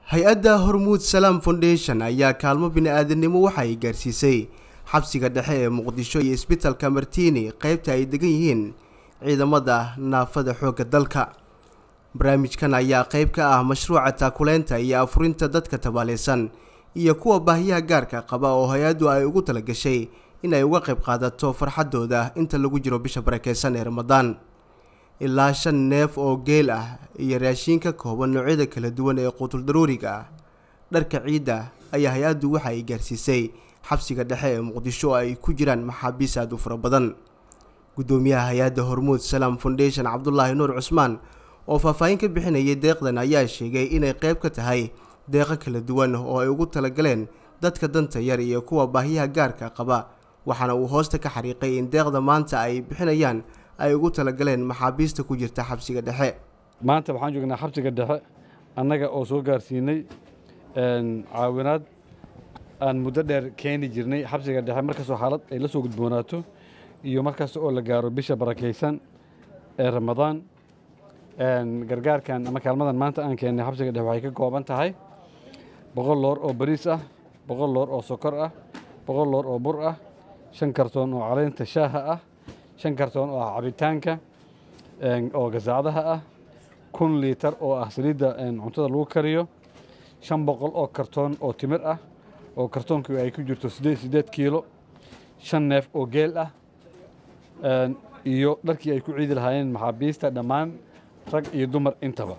hay-adda hormuud salaam foundation ayaa kaalmo bini-aadamnimo waxa ay gaarsiisay xabsiga dhexe ee muqdisho iyo isbitalka martiini qeybta ay degan yihiin ciidamada naafada xoogga dalka barnaamijkan ayaa qeyb ka ah mashruuca taakuleynta iyo afurinta dadka tabaaleysan iyo kuwa baahiyaha gaarka qaba oo hay-addu ay ugu talagashay in ay uga qayb qaadato farxadooda inta lagu jiro bisha barakeysan ee ramadaan ilaa shan neef oo geel ah iyo raashiin ka kooban noocyada kala duwan ee quutul daruuriga ah dharka ciidda ayaa hay-addu waxa ay gaarsiisay xabsiga dhexe ee muqdisho oo ay ku jiraan maxaabiis aad u fara badan guddoomiyaha hay-adda hormuud salaam foundation cabdulaahi nuur cusmaan oo faahfaahin ka bixinayay deeqdan ayaa sheegay inay qeyb ka tahay deeqo kala duwan oo ay ugu talagaleen dadka danta yar iyo kuwa baahiyaha gaarka qaba waxaana uu hoosta ka xariiqay in deeqda maanta ay bixinayaan ay ugu talagaleen maxaabiista ku jirta xabsiga dhexe maanta waxaan joognaa xabsiga dhexe annaga oo soo gaarsiinay caawinaad aan muddo dheer keeni jirnay xabsiga dhexe markastoo xaalad ay la soo gudboonaato iyo markasta oo la gaaro bisha barakaysan ee ramadaan gargaarkan ama kaalmadan maanta aan keennay xabsiga dhexe waxay ka kooban tahay boqol loor oo bariis ah boqol loor oo sokor ah boqol loor oo bur ah shan kartoon oo caleynta shaaha ah shan kartoon oo ah cabitaanka oo gasaacdaha ah kun liitar oo ah saliidda cuntada lagu kariyo shan boqol oo kartoon oo timir ah oo kartoonkii ay ku jirto siddeed siddeed kiilo shan neef oo geel ah iyo dharkii ay ku ciidi lahaayeen maxaabiista dhammaan rag iyo dumar intaba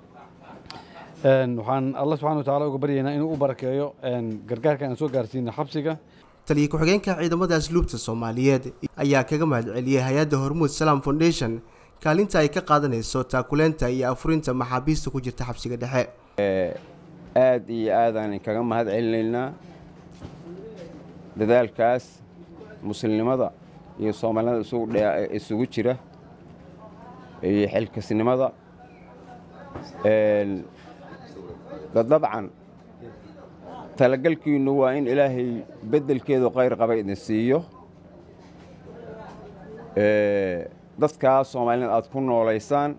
waxaan alla subxana wa tacala uga baryaynaa inuu u barakeeyo gargaarka aan soo gaarsiina xabsiga taliya ku-xigeenka ciidamada asluubta soomaaliyeed ayaa kaga mahadceliyey hay-adda hormuud salaam foundation kaalinta ay ka qaadanayso taakuleynta iyo afurinta maxaabiista ku jirta xabsiga dhexe aad iyo aadaan kaga mahad celinaynaa dadaalkaas muslimnimada iyo soomaalida isugu jira iyo xilkasnimada dabcan talagalkiinnu waa in ilaahay beddelkeedu khayr qaba idin siiyo dadkaa soomaalida aad ku noolaysaan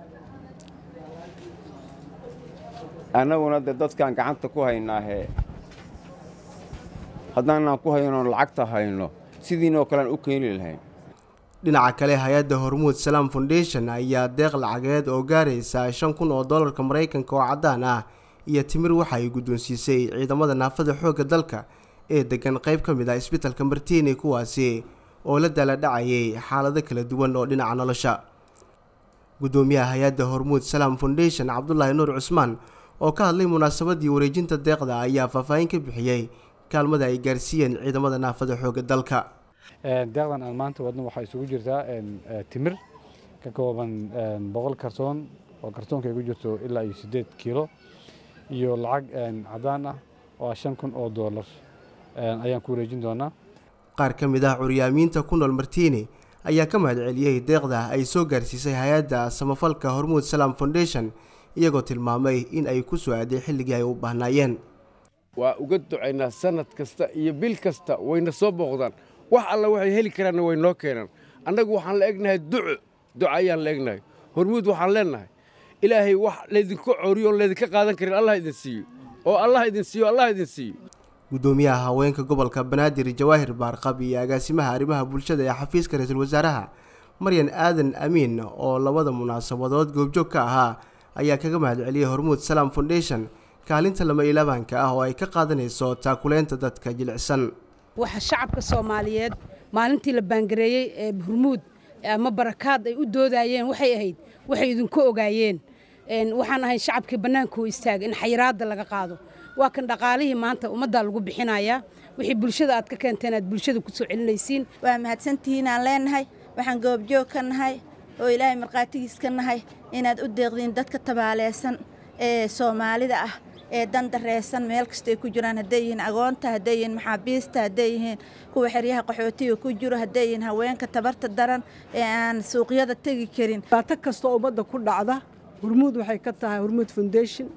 annaguna de dadkaan gacanta ku haynaahe haddaanaan ku hayno lacagta hayno sidiinoo kalean u keeni lahayn dhinaca kale hay-adda hormuud salaam foundation ayaa deeq lacageed oo gaaraysa shan kun oo dollarka maraykanka oo caddaan ah iyo timir waxa ay guddoonsiisay ciidamada naafada xoogga dalka ee degan qayb ka mid ah isbitalka martiini kuwaasi oo la daala dhacayay xaalado kala duwan oo dhinaca nolosha guddoomiyaha hay-adda hormuud salaam foundation cabdulaahi nuur cusmaan oo ka hadlay munaasabadii wareejinta deeqda ayaa faahfaahin ka bixiyey kaalmada ay gaarsiiyeen ciidamada naafada xoogga dalka deeqdan aan maanta wadno waxaa isugu jirtaa timir ka kooban boqol kartoon oo kartoonka ay ku jirto ilaa iyo siddeed kiilo iyo lacag caddaan ah oo ah shan kun oo doolar ayaan ku wareejin doonaa qaar ka mid ah curyaamiinta ku nool martiini ayaa ka mahadceliyey deeqda ay soo gaarsiisay hay-adda samafalka hormuud salaam foundation iyagoo tilmaamay in ay ku soo aaday xilligii ay u baahnaayeen waa uga ducaynaa sanad kasta iyo bil kasta wayna soo booqdaan wax alla waxay heli karaanna way noo keenaan annagu waxaan la egnahay duco duco ayaan la egnahay hormuud waxaan leennahay ilaahay wax laydinku cooriyo oon laydinka qaadan karin allah idin siiyo oo allah idin siiyo allah idin siiyo guddoomiyaha haweenka gobolka banaadir jawaahir baarqab iyo agaasimaha arrimaha bulshada ee xafiiska ra-iisul wasaaraha maryan aadan amiin oo labada munaasabadood goobjoog ka ahaa ayaa kaga mahadceliyey hormuud salaam foundation kaalinta lama ilaabaanka ah oo ay ka qaadanayso taakuleynta dadka jilicsan waxa shacabka soomaaliyeed maalintii la baangareeyey ee hormuud ama barakaad ay u doodayeen waxay ahayd waxay idinku ogaayeen waxaan ahay shacabkii bannaanka u istaaga in xayiraadda laga qaado waa kan dhaqaalihii maanta ummaddaa lagu bixinayaa wixii bulshada aad ka keenteen aad bulshada ku soo celinaysiin waa mahadsantihiin aan leennahay waxaan goobjoog ka nahay oo ilaahay markhaatigiis ka nahay inaad u deeqdiin dadka tabaaleysan ee soomaalida ah ee dandareysan meel kasta ay ku jiraan hadday yihiin agoonta hadday yihiin maxaabiista hadday yihiin kuwa xeryaha qaxootiga ku jiro hadday yihiin haweenka tabarta daran ee aan suuqyada tegi karin dhibaato kasta ummadda ku dhacda hormuud waxay ka tahay hormuud foundation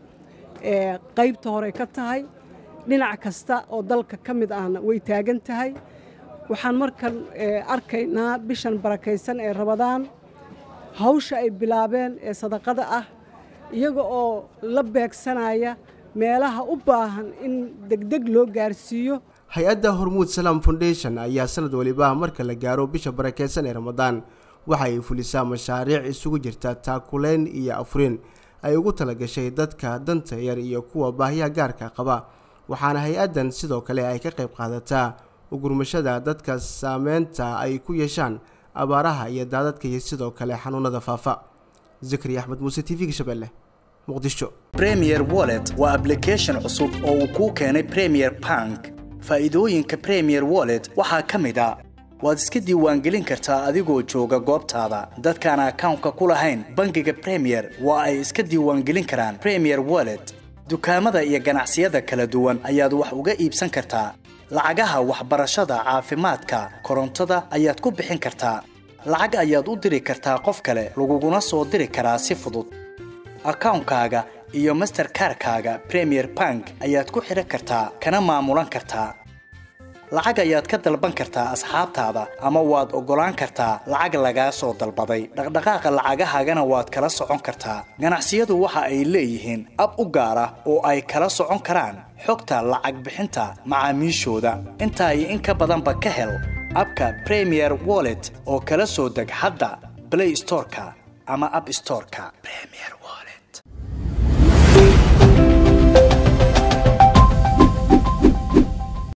ee qaybta hore ka tahay dhinac kasta oo dalka ka mid ahna way taagan tahay waxaan markan arkaynaa bishan barakaysan ee rabadaan hawsha ay bilaabeen ee sadaqada ah iyaga oo la beegsanaya meelaha u baahan in degdeg loo gaarsiiyo hay-adda hormuud salaam foundation ayaa sanad waliba marka la gaaro bisha barakeysan ee ramadaan waxa ay fulisaa mashaariic isugu jirta taakuleyn iyo afurin ay ugu talagashay dadka danta yar iyo kuwa baahiyaha gaarka qaba waxaana hay-addan sidoo kale ay ka qayb qaadataa ugurmashada dadka saameynta ay ku yeeshaan abaaraha iyo daadadka iyo sidoo kale xanuunada faafa zikri axmed muuse t v-ga shabeelle muqdisho premier wallet waa ablication cusub oo uu kuu keenay premier bank faa'iidooyinka premier wallet waxaa ka mid a waad iska diiwaangelin kartaa adigoo jooga goobtaada dadkaan akawnka ku lahayn bangiga premier waa ay iska diiwaangelin karaan premier wallet dukaamada iyo ganacsiyada kala duwan ayaad wax uga iibsan kartaa lacagaha waxbarashada caafimaadka korontada ayaad ku bixin kartaa lacag ayaad u diri kartaa qof kale laguguna soo diri karaa si fudud akawnkaaga iyo masterkarkaaga premier bank ayaad ku xidhan kartaa kana maamulan kartaa lacag ayaad ka dalban kartaa asxaabtaada ama waad oggolaan kartaa lacag lagaa soo dalbaday dhaqdhaqaaqa lacagahaagana waad kala socon kartaa ganacsiyadu waxa ay leeyihiin ab u gaar ah oo ay kala socon karaan xogta lacag bixinta macaamiishooda intaa iyo in ka badanba ka hel abka premier wallet oo kala soo deg hadda blay storeka ama ab storeka